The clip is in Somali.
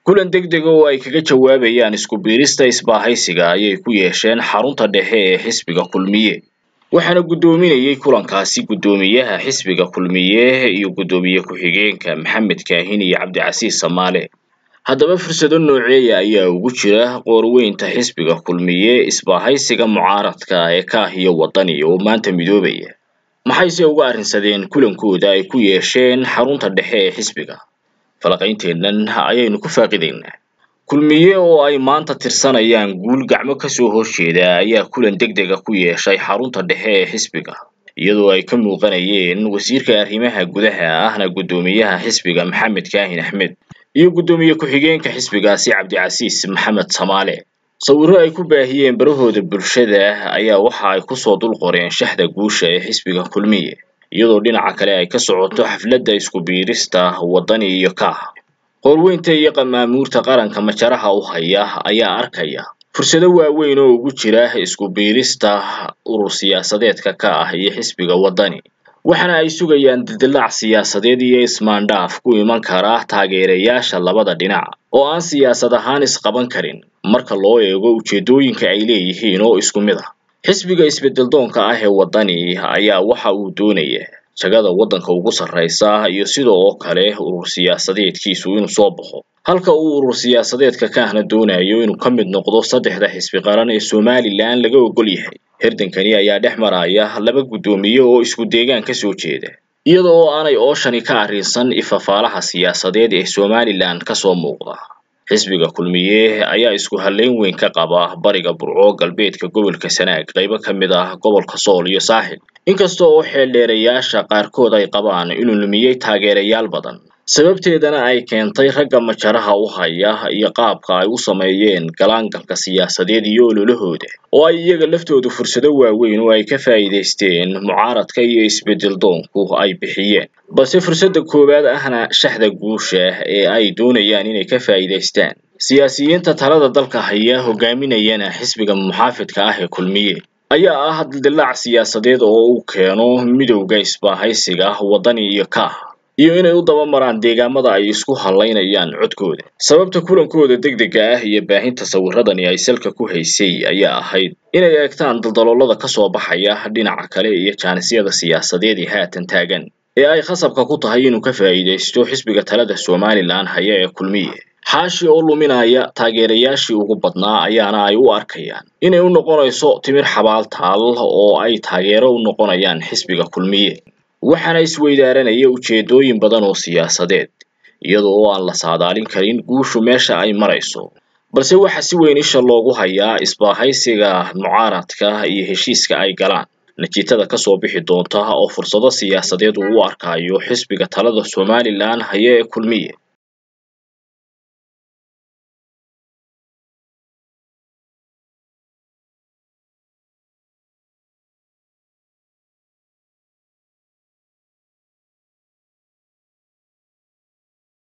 kulan degdega oo ay kaga jawaabayaan isku biirista isbaahaysiga ayay ku yeesheen xarunta dhexe ee xisbiga kulmiye waxaana guddoominayay kulankaasi guddoomiyaha xisbiga kulmiye iyo guddoomiye ku-xigeenka maxamed kaahin iyo cabdicasiis samaale haddaba fursado nooceeya ayaa ugu jira qoorweynta xisbiga kulmiye isbaahaysiga mucaaradka ee kaah iyo wadani oo maanta midoobaya maxayse uga arrinsadeen kulankooda ay ku yeesheen xarunta dhexe ee xisbiga falaqaynteennan ayaynu ku faaqidaynaa kulmiye oo ay maanta tirsanayaan guul gacmo kasoo horjeeda ayaa kulan degdega ku yeeshay xarunta dhexe ee xisbiga iyadoo ay ka muuqanayeen wasiirka arrimaha gudaha ahna guddoomiyaha xisbiga maxamed kaahin axmed iyo guddoomiye ku-xigeenka xisbigaasi cabdicasiis maxamed samaale sawirro ay ku baahiyeen barahooda bulshada ayaa waxa ay kusoo dul qoreen shaxda guusha ee xisbiga kulmiye iyadoo dhinaca kale ay ka socoto xafladda isku biirista wadani iyo kaah qoorweynta iyo qamaamuurta qaranka majaraha u haya ayaa arkaya fursado waaweyn oo ugu jira isku biirista urur siyaasadeedka ka ah iyo xisbiga wadani waxaana ay sugayaan dildilaac siyaasadeed iyo ismaandhaaf ku iman kara taageerayaasha labada dhinac oo aan siyaasad ahaan isqaban karin marka loo eego ujeedooyinka ay leeyihiin oo isku mid ah xisbiga isbedeldoonka ah ee wadani ayaa waxa uu doonaya jagada waddanka ugu sarraysa iyo sidoo oo kale urur siyaasadeedkiisu inuu soo baxo halka uu urur siyaasadeedka kaahna doonayo inuu ka mid noqdo saddexda xisbi qaran ee somalilan laga ogol yahay hirdankani ayaa dhex maraya laba guddoomiye oo isku deegaan ka soo jeeda iyada oo aanay ooshani ka arrinsan ifafaalaha siyaasadeed ee somalilan kasoo muuqda xisbiga kulmiye ayaa isku hallayn weyn ka qaba bariga burco galbeedka gobolka sanaag qaybo ka mid ah gobolka sool iyo saaxil inkasta oo xeeldheerayaasha qaarkood ay qabaan inuu lumiyey taageerayaal badan sababteedana ay keentay ragga majaraha u haya iyo qaabka ay u sameeyeen galaangalka siyaasadeed iyo ololahooda oo ay iyaga laftoodu fursado waaweyn oo ay ka faa'iidaysteen mucaaradka iyo isbedel doonku ay bixiyeen balse fursadda koowaad ahna shaxda guusha ee ay doonayaan inay ka faa'iidaystaan siyaasiyiinta talada dalka haya hogaaminayana xisbiga muxaafidka ah ee kulmiye ayaa ah dildilaac siyaasadeed oo uu keeno midowda isbaahaysiga wadani iyo kaah iyo inay u dabamaraan deegaamada ay isku hallaynayaan codkooda sababta kulankooda degdega ah iyo baahinta sawiradani ay salka ku haysay ayaa ahayd inay eegtaan daldaloolada kasoo baxaya dhinaca kale iyo jaanisyada siyaasadeed ee haatan taagan ee ay khasabka ku tahay inuu ka faa'iidaysto xisbiga talada somalilan haya ee kulmiye xaashi oo luminaya taageerayaashii ugu badnaa ayaana ay u arkayaan inay u noqonayso timir xabaal taal oo ay taageero u noqonayaan xisbiga kulmiye waxaana isweydaaranaya ujeedooyin badan oo siyaasadeed iyadoo oo aan la saadaalin karin guushu meesha ay marayso balse waxa si weyn isha loogu hayaa isbaahaysiga mucaaradka iyo heshiiska ay galaan natiijada kasoo bixi doonta oo fursado siyaasadeed uu u arkayo xisbiga talada somalilan haya ee kulmiye